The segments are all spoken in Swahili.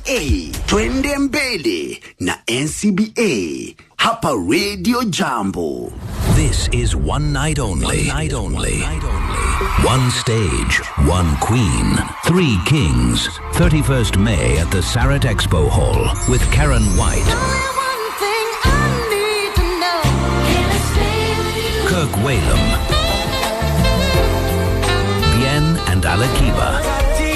twende mbele na NCBA hapa Radio Jambo. This is one night only. One night only. One stage, one queen, three kings. 31st May at the Sarat Expo Hall with Karen White, Kirk Whalum, Bien and Alakiba.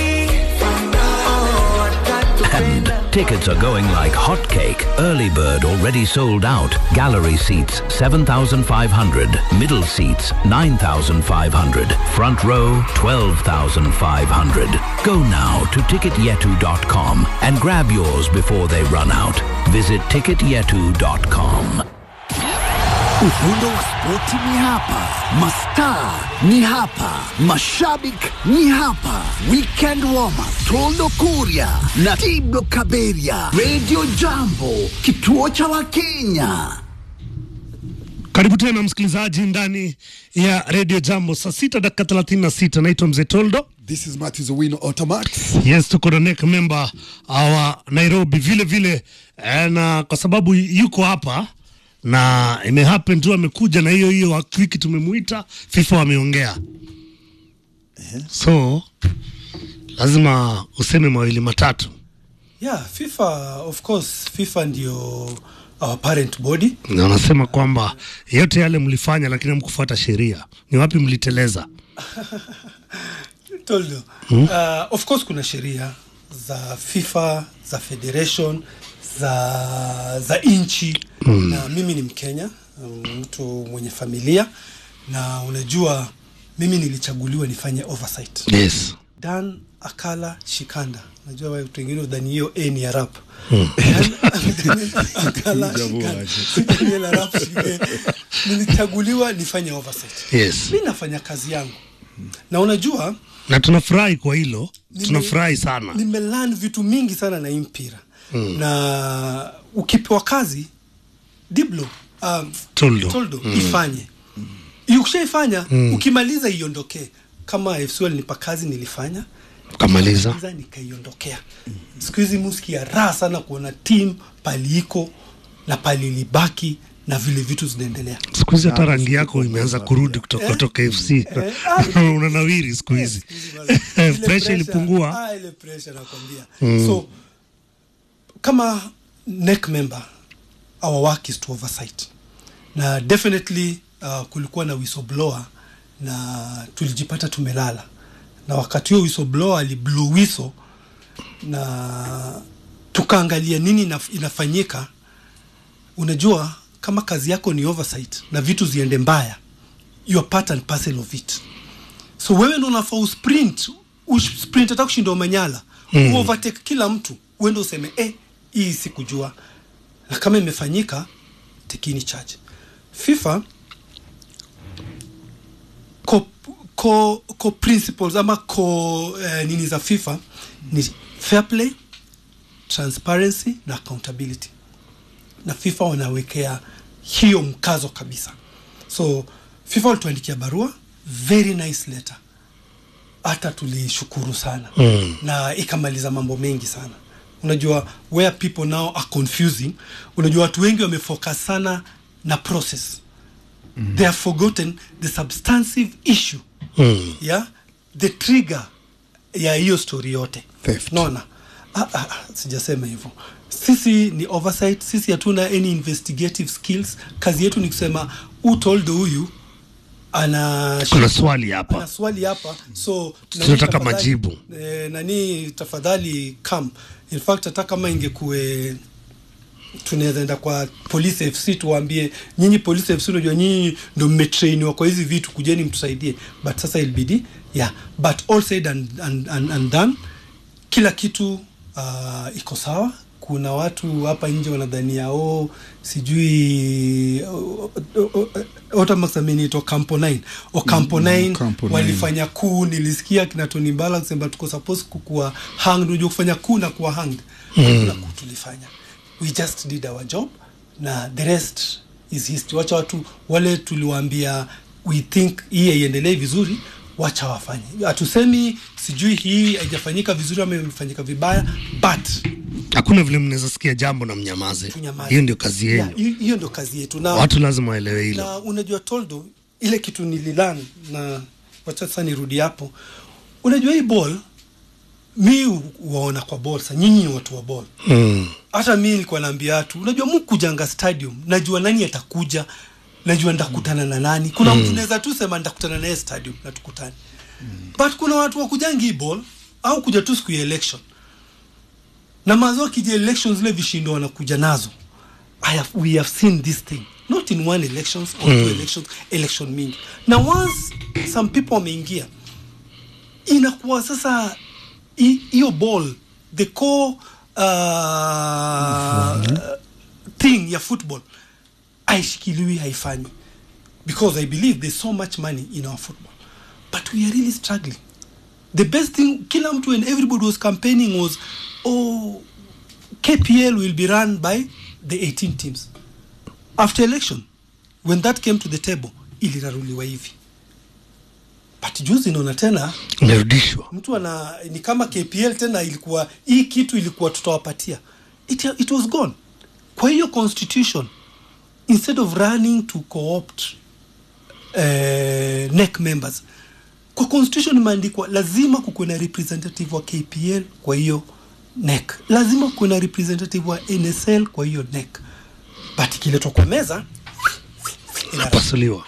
And tickets are going like hotcake. Early bird already sold out. Gallery seats 7,500. Middle seats 9,500. Front row 12,500. Go now to ticketyetu.com and grab yours before they run out. Visit ticketyetu.com. Ufundo wa spoti ni hapa, mastaa ni hapa, mashabik ni hapa. Weekend warm up, Toldo Kuria na Tiblo Kaberia. Radio Jambo, kituo cha Wakenya. Karibu tena msikilizaji ndani ya redio Jambo, saa sita dakika thelathini na sita. Naitwa Mzee Toldo. This is Matthew Owino Automax. Yes, tuko na NEC member wa Nairobi vile vile eh, na kwa sababu yuko hapa na imehappen tu amekuja na hiyo hiyo wiki tumemuita, FIFA wameongea, so lazima useme mawili matatu. Yeah, FIFA of course, FIFA ndio our parent body. Na wanasema kwamba yote yale mlifanya, lakini hamkufuata sheria. Ni wapi mliteleza? Toldo. Uh, of course kuna sheria za FIFA, za federation, za za nchi na mimi ni Mkenya, um, mtu mwenye familia na unajua mimi nilichaguliwa nifanye oversight. Yes. Dan Akala Shikanda. Najua watu wengine udhani hiyo A ni ya rap. Dan Akala Shikanda. Daniel Arap Shike. Nilichaguliwa nifanye oversight. Yes. Mi nafanya kazi yangu. Na unajua Na tunafurahi kwa hilo, nime- tunafurahi sana. Nimelearn vitu mingi sana na hii mpira. Na ukipewa kazi Diblo um, Toldo. Toldo ifanye. Ukishaifanya ukimaliza iondokee. Kama FC walinipa kazi nilifanya Kamaliza. Kwanza nikaiondokea. Siku hizi muskia raha sana kuona team pali iko na pali libaki na vile vitu zinaendelea. Siku hizi hata rangi yako imeanza kurudi kutoka kutoka FC. Unanawiri siku hizi. Ile Pressure ilipungua. Ah, ile pressure nakwambia. So kama NEC member our work is to oversight. Na definitely uh, kulikuwa na whistleblower na tulijipata tumelala. Na wakati huo whistleblower aliblow whistle na tukaangalia nini inaf- inafanyika. Unajua kama kazi yako ni oversight na vitu ziende mbaya, you are part and parcel of it so wewe ndo unafaa usprint usprint hata kushinda umanyala mm. uovertake kila mtu uende useme eh, hii sikujua na kama imefanyika tekini charge fifa ko, ko, ko principles ama ko eh, nini za fifa ni fair play transparency na accountability na FIFA wanawekea hiyo mkazo kabisa. So FIFA walituandikia barua, very nice letter, hata tulishukuru sana mm. na ikamaliza mambo mengi sana. Unajua where people now are confusing, unajua watu wengi wamefocus sana na process mm. they have forgotten the substantive issue Mm. yeah? the trigger ya hiyo story yote Theft. naona ah, ah, ah, sijasema hivyo sisi ni oversight sisi hatuna any investigative skills kazi yetu ni kusema utoldo huyu ana Kuna swali ana hapa. swali hapa so nani Tunataka tafadhali- majibu. eh, nani tafadhali come in fact hata kama ingekuwe tunaweza enda kwa police fc tuwaambie nyinyi police fc unajua nyinyi ndo mmetrainiwa kwa hizi vitu kujeni mtusaidie but sasa ilbidi yeah but all said and, and, and, and done kila kitu uh, iko sawa kuna watu hapa nje wanadhania oh, sijui oh, oh, oh, otamaxameniitwa campo 9 o campo 9 Campo 9. walifanya kuu nilisikia kina Tony Mbala kusema tuko supposed kukuwa hanged unajua kufanya kuu na kuwa hanged hakuna kuu tulifanya we just did our job na the rest is history wacha watu wale tuliwaambia we think hii haiendelee vizuri wacha wafanye hatusemi sijui hii haijafanyika vizuri ama imefanyika vibaya but hakuna vile mnaweza sikia jambo na mnyamaze Tunyamaze. hiyo ndio kazi yenu Yeah, hiyo- hiyo ndio kazi yetu na watu lazima waelewe hilo na unajua toldo ile kitu nililan na wacha sasa nirudi hapo unajua hii ball mi waona kwa ball sa nyinyi ni watu wa ball mm. hata mi nilikuwa naambia watu unajua mkujanga stadium najua nani atakuja najua ndakutana na nani kuna mtu naweza tu sema ndakutana naye stadium na tukutane but kuna watu wakujangi hii ball au kuja tu siku ya election na mazo akija election zile vishindo wanakuja nazo I have, we have seen this thing not in one elections or two elections election mingi na once some people wameingia inakuwa sasa hi- hiyo ball the core uh, thing ya football aishikiliwi haifanyi because i believe there's so much money in our football but we are really struggling the best thing kila mtu and everybody was campaigning was oh kpl will be run by the 18 teams after election when that came to the table iliraruliwa hivi but juzi naona tena imerudishwa mtu ana ni kama kpl tena ilikuwa hii kitu ilikuwa tutawapatia it, it was gone kwa hiyo constitution instead of running to co-opt uh, nec members kwa constitution imeandikwa lazima kukuwe na representative wa kpl kwa hiyo nec lazima kuwe na representative wa nsl kwa hiyo nec but ikiletwa kwa meza ina napasuliwa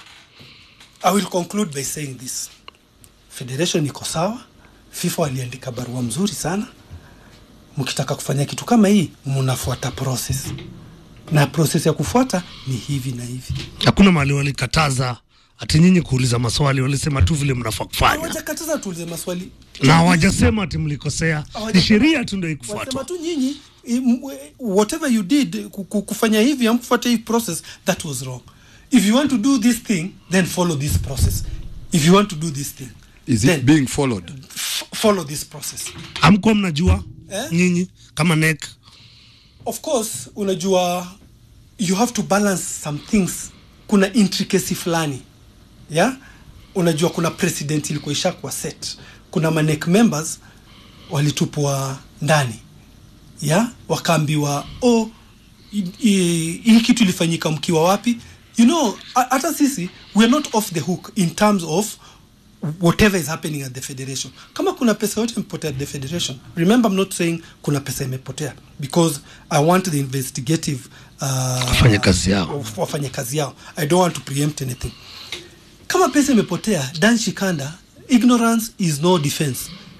I will conclude by saying this. Federation iko sawa, FIFA waliandika barua mzuri sana. Mkitaka kufanya kitu kama hii, mnafuata process, na process ya kufuata ni hivi na hivi. hakuna mahali walikataza ati nyinyi kuuliza maswali walisema tu vile mnafaa kufanya Hawajakataza tuulize maswali na hawajasema ati mlikosea ni Hawaja- sheria tu ndio Wanasema ikufuatwa tu nyinyi i- m- we- whatever you did ku- ku- kufanya hivi amkufuata hii process that was wrong. If you want to do this thing then follow this process. If you want to do this thing Is then it being followed? f- follow this process. amkuwa mnajua Eh? nyinyi kama nek of course unajua you have to balance some things kuna intricacy fulani yeah? unajua kuna president ilikuwa ishakuwa set kuna manek members walitupwa ndani yeah? wakaambiwa oh, i- i- hii kitu ilifanyika mkiwa wapi you know ha- hata sisi weare not off the hook in terms of whatever is happening at the federation kama kuna pesa yote imepotea at the federation remember i'm not saying kuna pesa imepotea because i want the investigative uh, Wafanye kazi yao. wafanye kazi yao i don't want to preempt anything kama pesa imepotea dan shikanda ignorance is no defense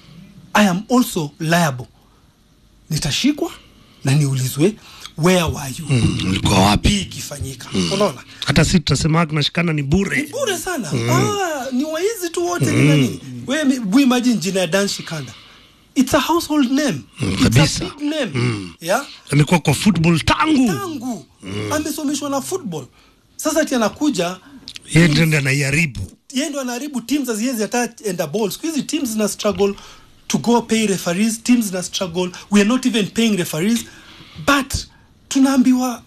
i am also liable nitashikwa na niulizwe where were you mlikuwa wapi hii ikifanyika unaona hata si tutasema tunashikana ni bure bure sana ah, ni waizi tu wote ni nani we, we imagine jina ya Dan Shikanda it's a household name it's kabisa. a big name yeah amekuwa kwa football tangu tangu amesomeshwa na football sasa ati anakuja yeye ndio ndiye anaiharibu yeye ndo anaharibu teams haziwezi hata enda ball siku hizi teams zina struggle to go pay referees teams zina struggle we are not even paying referees but tunaambiwa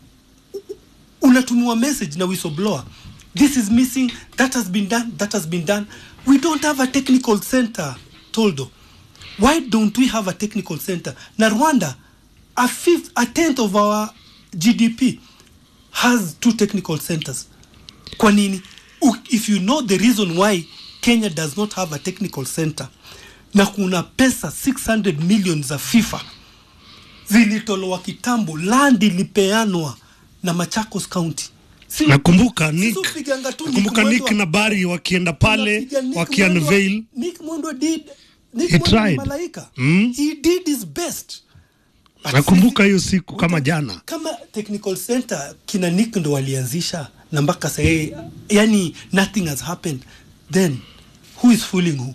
unatumiwa message na whistleblower this is missing that has been done that has been done we don't have a technical center toldo why don't we have a technical center na rwanda a fifth a tenth of our gdp has two technical centers kwa nini U- if you know the reason why kenya does not have a technical center na kuna pesa 600 million za fifa zilitolewa kitambo land ilipeanwa na machakos county Si- nakumbuka sisi Nick upiganga tu Nick nakumbuka Nick Mwendwa- na Bari wakienda pale Unapiga Nick wakiunveil Mwendwa- Nick Mwendwa did Nick He Mwendwa ni tried. malaika Mm. he did his best But nakumbuka sisi- hiyo siku kama jana kama technical center kina nick ndo walianzisha na mpaka sahii yani nothing has happened then who is fooling who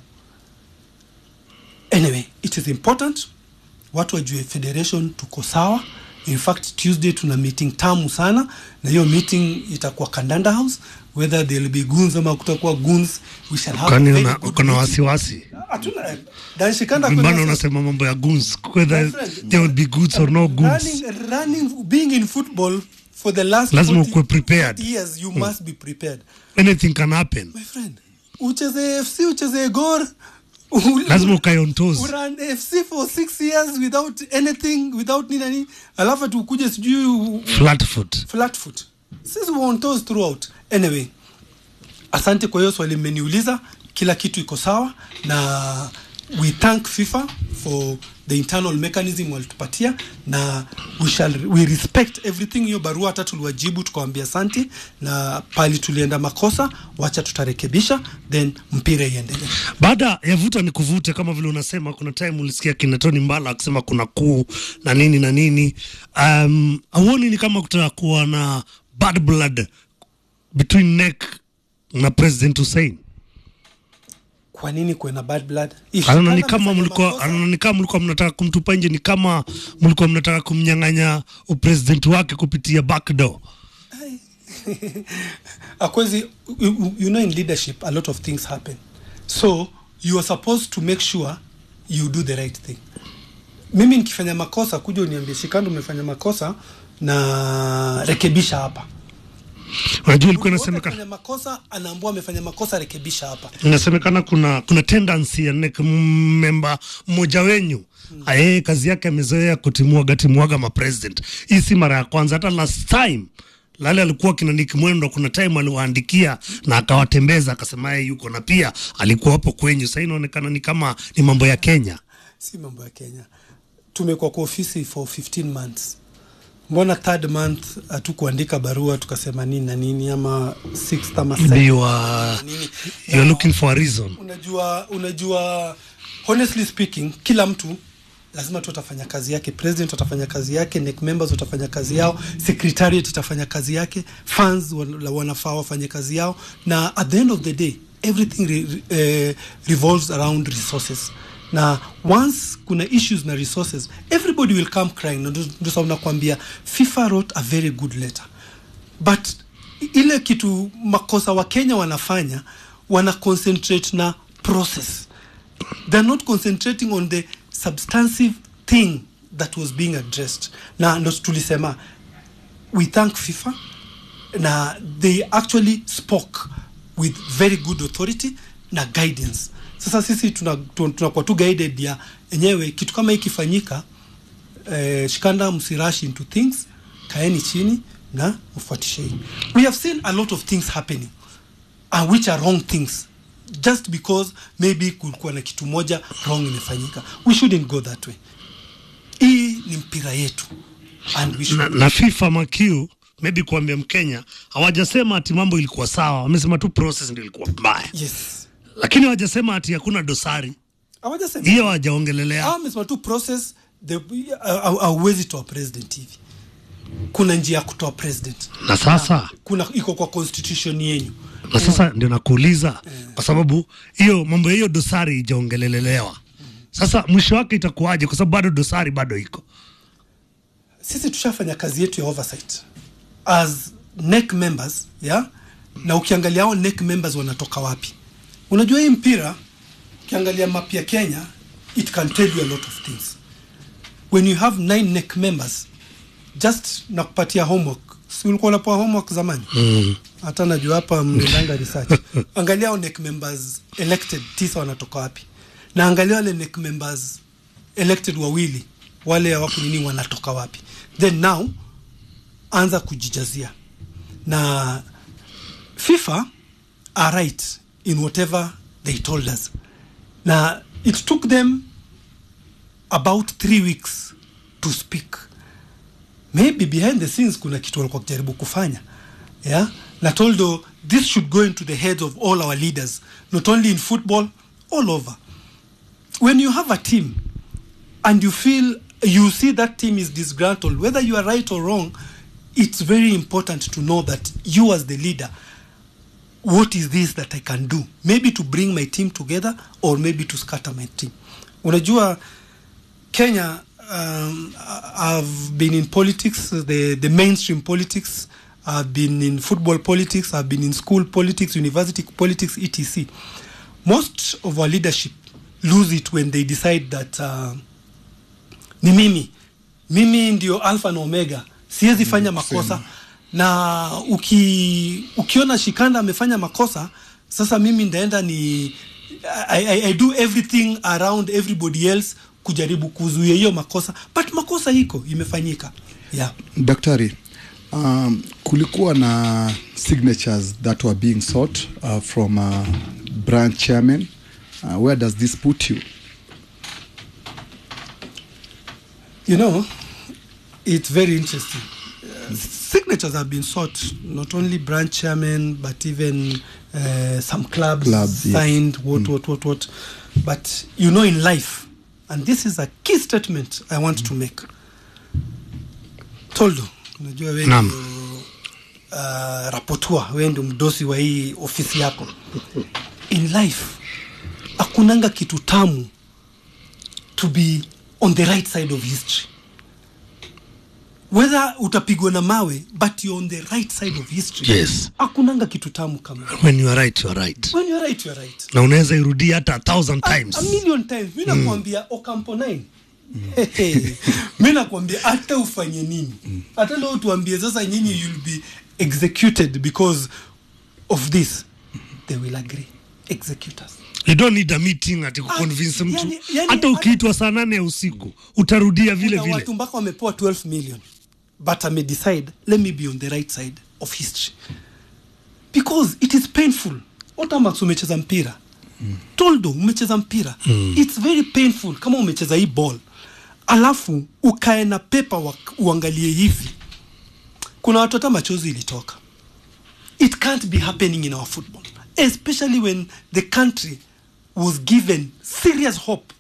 anyway it is important watu wajue federation tuko sawa in fact tuesday tuna meeting tamu sana na hiyo meeting itakuwa kandanda house whether there will be goons ama kutakuwa goons we shall have a kwani very una- good uko na meeting. wasiwasi Hatuna- Dan Shikanda mbana kuna- unasema mambo ya goons whether My friend, there would be goods or no goods running, running, being in football for the last Lazima 40 ukuwe prepared. 40 years you must be prepared anything can happen my friend ucheze fc ucheze gor lazima ukae on toes. uran fc for six years without anything without nini nini alafu ati ukuje sijui u- flat foot flat foot sisi we on toes throughout anyway asante kwa hiyo swali mmeniuliza kila kitu iko sawa na we thank fifa for the internal mechanism walitupatia na we shall we respect everything hiyo barua hata tuliwajibu tukawambia asante na pali tulienda makosa wacha tutarekebisha then mpira iendelee baada ya vuta ni kuvute kama vile unasema kuna time ulisikia kina Tony Mbala akisema kuna kuu na nini na nini um, auoni ni kama kutakuwa na bad blood between NEC na President Hussein kwa nini kuwe na bad blood If anaona ni Shikanda kama amefanya mlikuwa makosa- anaona ni kama mlikuwa mnataka kumtupa nje ni kama mlikuwa mnataka kumnyang'anya upresident wake kupitia backdoor akwezi you, you know in leadership a lot of things happen so you are supposed to make sure you do the right thing mimi nikifanya makosa kuja uniambie shikando umefanya makosa na rekebisha hapa unajua ilikuwa Mtu wote inasemekana akifanya makosa anaambua amefanya makosa rekebisha hapa inasemekana kuna kuna tendency ya NEC memba mmoja wenyu yeye kazi yake amezoea kutimwaga timwaga mapresident. Hii si mara ya kwanza, hata last time Lale alikuwa kina Nick Mwendo, kuna time aliwaandikia na akawatembeza akasema yeye yuko, na pia alikuwa hapo kwenyu. Sasa inaonekana ni kama ni mambo ya Kenya. si mambo ya kenya tumekuwa kwa ofisi for 15 months mbona third month hatukuandika barua tukasema nini na nini ama sixth ama Maybe seventh you are, nini you are Na- looking for a reason. unajua unajua honestly speaking kila mtu lazima tu atafanya kazi yake president atafanya kazi yake NEC members watafanya kazi yao secretariat itafanya kazi yake fans wan- wanafaa wafanye kazi yao na at the end of the day everything re, eh, revolves around resources na once kuna issues na resources everybody will come crying Na ndio ndio sababu nakwambia fifa wrote a very good letter but ile kitu makosa wa kenya wanafanya wana concentrate na process they're not concentrating on the substantive thing that was being addressed na ndo tulisema we thank fifa na they actually spoke with very good authority na guidance sasa sisi tunakuwa tuna tunakuwa tu guided ya enyewe kitu kama hii ikifanyika eh, shikanda msirash into things kaeni chini na ufuatisheni we have seen a lot of things happening and which are wrong things just because maybe kulikuwa na kitu moja wrong imefanyika we shouldn't go that way hii ni mpira yetu and we should na, na FIFA makiu maybe kuambia Mkenya hawajasema ati mambo ilikuwa sawa, wamesema tu process ndio ilikuwa mbaya, yes lakini hawajasema ati hakuna dosari. hawajasema Hiyo hawajaongelelea. Hawa wamesema tu process the hauwezi toa president hivi kuna njia ya kutoa president Na sasa kuna iko kwa constitution yenyu na sasa ndio nakuuliza kwa sababu hiyo mambo ya hiyo dosari ijaongelelelewa. Sasa mwisho wake itakuwaje? Kwa sababu bado dosari bado iko. sisi tushafanya kazi yetu ya oversight as NEC members yeah? na ukiangalia hao NEC members wanatoka wapi unajua hii mpira ukiangalia map ya kenya it can tell you a lot of things when you have nine NEC members just nakupatia homework si ulikuwa unapewa homework zamani hata najua hapa mnaendanga research angalia hao NEC members elected tisa wanatoka wapi na angalia wale NEC members elected wawili wale hawako nini wanatoka wapi then now anza kujijazia na fifa are right in whatever they told us na it took them about three weeks to speak maybe behind the scenes kuna kitu walikuwa kujaribu kufanya yeah na toldo this should go into the heads of all our leaders not only in football all over when you have a team and you feel you see that team is disgruntled whether you are right or wrong it's very important to know that you as the leader what is this that i can do maybe to bring my team together or maybe to scatter my team unajua kenya um, i've been in politics the, the mainstream politics i've been in football politics i've been in school politics university politics etc most of our leadership lose it when they decide that uh, ni mimi mimi ndio alpha na omega siwezi fanya makosa na uki, ukiona shikanda amefanya makosa sasa mimi ndaenda ni I, I, I do everything around everybody else kujaribu kuzuia hiyo makosa but makosa iko imefanyika yeah. daktari um, kulikuwa na signatures that were being sought uh, from uh, branch chairman uh, where does this put you You know, it's very interesting. Uh, signatures have been sought, not only branch chairman, but even uh, some clubs Club, yes. signed, what, what, what, what. But you know, in life, and this is a key statement I want to make. Toldo, unajua wewe Naam. ndio uh, rapotua, wewe ndio mdosi wa hii ofisi yako. In life, hakunanga kitu tamu to be on the right side of history whether utapigwa na mawe but you're on the right side of history Yes. hakunanga kitu tamu kama when you are right you are right when you're right you're right na unaweza irudia hata a thousand a, times a million times mi nakwambia okampo 9 mi nakwambia hata ufanye nini hata leo tuambie sasa nyinyi you'll be executed because of this they will agree execute us you don't need a meeting ati kuconvince mtu yani- yani- hata ukiitwa saa nane ya usiku utarudia vile Kuna vile watu mpaka wamepewa 12 million but ame decide let me be on the right side of history because it is painful otamax umecheza mpira mm. toldo umecheza mpira mm. it's very painful kama umecheza hii ball alafu ukae na pepa uangalie hivi kuna watu hata machozi ilitoka it can't be happening in our football especially when the country was given serious hope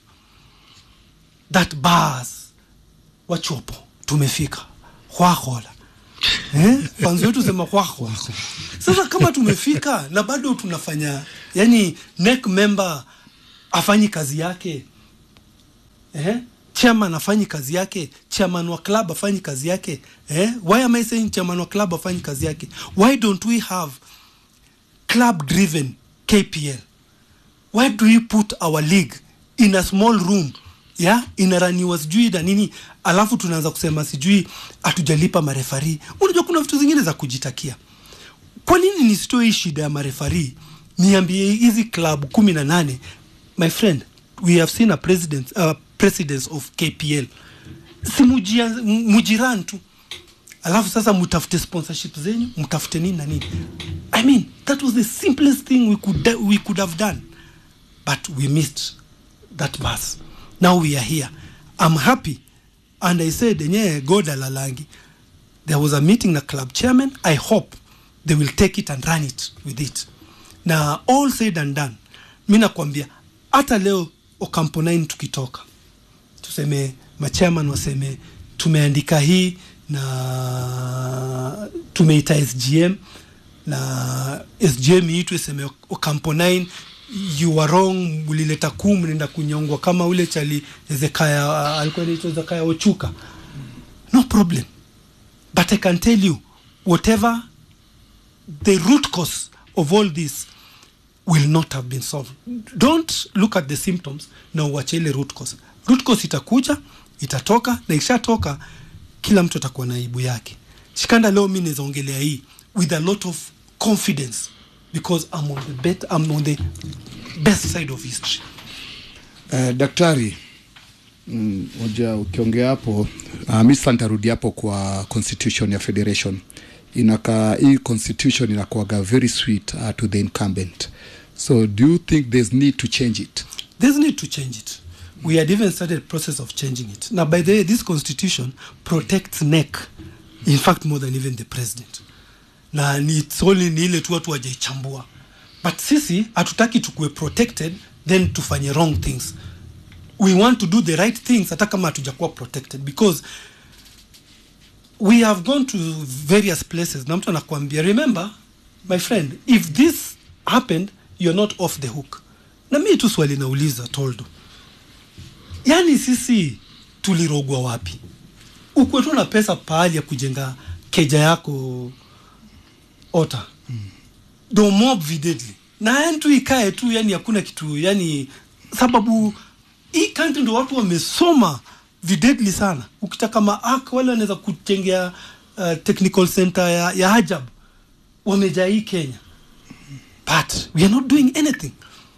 that bas wachopo tumefika hwahola eh? fanzi wetu sema hwahola sasa kama tumefika na bado tunafanya yani neck member afanyi kazi yake eh? chairman afanyi kazi yake chairman wa club afanyi kazi yake eh? why am i saying chairman wa club afanyi kazi yake why don't we have club driven kpl why do we put our league in a small room yeah? inaraniwa sijui na nini alafu tunaanza kusema sijui hatujalipa marefari unajua kuna vitu zingine za kujitakia kwa nini nisitoe hii shida ya marefari niambie hizi club kumi na nane my friend we have seen a president, uh, presidents of kpl si mujia- m- mujiran tu alafu sasa mtafute sponsorship zenyu mtafute nini na nini i mean that was the simplest thing we could, we could have done but we missed that bus now we are here i'm happy and i said enyewe god alalangi there was a meeting na club chairman i hope they will take it and run it with it na all said and done mi nakwambia hata leo okampo 9 tukitoka tuseme machairman waseme tumeandika hii na tumeita sgm na sgm iitwe seme okampo 9 you are wrong mlileta kuu mnaenda kunyongwa kama ule chali ezekaya alikuwa naitwa ezekaya ochuka no problem but i can tell you whatever the root cause of all this will not have been solved don't look at the symptoms na uache ile root cause root cause itakuja itatoka na ikishatoka kila mtu atakuwa na aibu yake shikanda leo mi nawezaongelea hii with a lot of confidence because I'm on the, bet, I'm on the best side of history Uh, daktari mm, moja ukiongea hapo uh, mi sasa nitarudi hapo kwa constitution ya federation inaka hii constitution inakuaga very sweet uh, to the incumbent so do you think there's need to change it there's need to change it we had even started process of changing it now by the way this constitution protects neck in fact more than even the president na ni it's only ni ile tu watu wajaichambua but sisi hatutaki tukuwe protected then tufanye wrong things we want to do the right things hata kama hatujakuwa protected because we have gone to various places na mtu anakuambia remember my friend if this happened you're not off the hook na mi tu swali nauliza toldo yaani sisi tulirogwa wapi ukwe tu na pesa pahali ya kujenga keja yako ota do mob videdly na yani tu ikae tu yani hakuna kitu yani sababu hii country ndo watu wamesoma videdly sana ukitaka maak wale wanaweza kutengea uh, technical center ya, ya hajab wamejaa hii kenya but we are not doing anything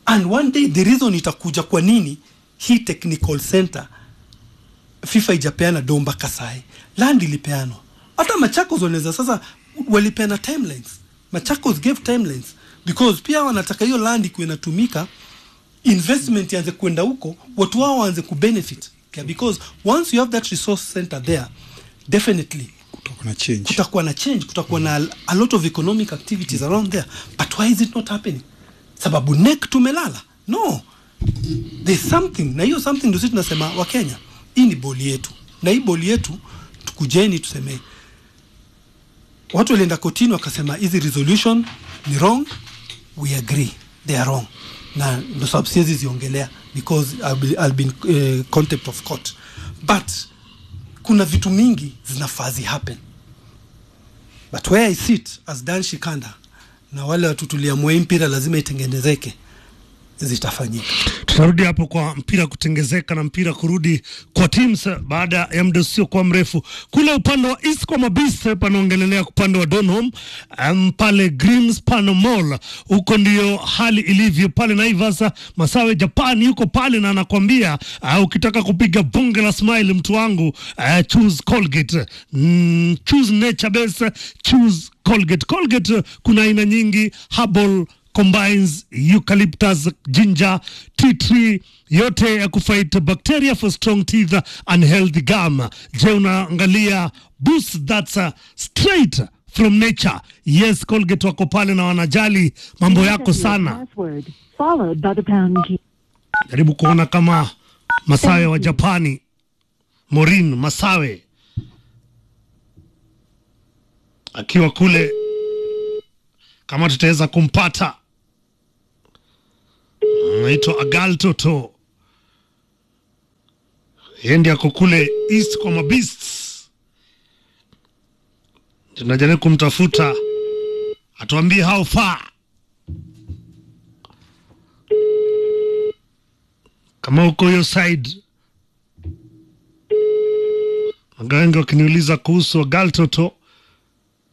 and one day the reason itakuja kwa nini hii technical center fifa ijapeana do mpaka sahi land ilipeanwa hata machakos wanaweza sasa walipeana timelines machakos gave timelines because pia wanataka hiyo land ikuwe inatumika investment ianze kwenda huko watu wao waanze kubenefit okay? because once you have that resource center there definitely Kutakuwa na change kutakuwa na change kutakuwa na a lot of economic activities around there but why is it not happening sababu nek tumelala no there's something na hiyo something ndio sisi tunasema wakenya hii ni boli yetu na hii boli yetu tukujeni tuseme watu walienda kotini wakasema hizi resolution ni wrong we agree they are wrong na ndo sababu siwezi ziongelea because I'll be, I'll be in uh, contempt of court but kuna vitu mingi zinafaa zi happen but where I sit as Dan Shikanda na wale watu tuliamua hii mpira lazima itengenezeke zitafanyika tutarudi hapo kwa mpira kutengezeka na mpira kurudi kwa teams baada ya muda usiokuwa mrefu. Kule upande wa East kwa mabise panaongelelea upande wa Donholm um, pale Greenspan Mall, huko ndio hali ilivyo pale Naivas. Masawe Japan yuko pale na anakwambia uh, ukitaka kupiga bunge la smile mtu wangu uh, choose Colgate mm, choose nature base choose Colgate. Colgate uh, kuna aina nyingi herbal combines eucalyptus, ginger, tea tree yote ya kufight bacteria for strong teeth and healthy gum. Je, unaangalia boost that's uh, straight from nature? Yes, Colgate wako pale na wanajali mambo yako sana. Password followed by the pound key. Jaribu kuona kama Masawe wa Japani, Morin Masawe akiwa kule, kama tutaweza kumpata. Anaitwa Agal Toto, yeye ndiye ako kule East kwa Mabeasts. Tunajaribu kumtafuta atuambie how far kama uko hiyo side. Waganga wakiniuliza kuhusu Agal Toto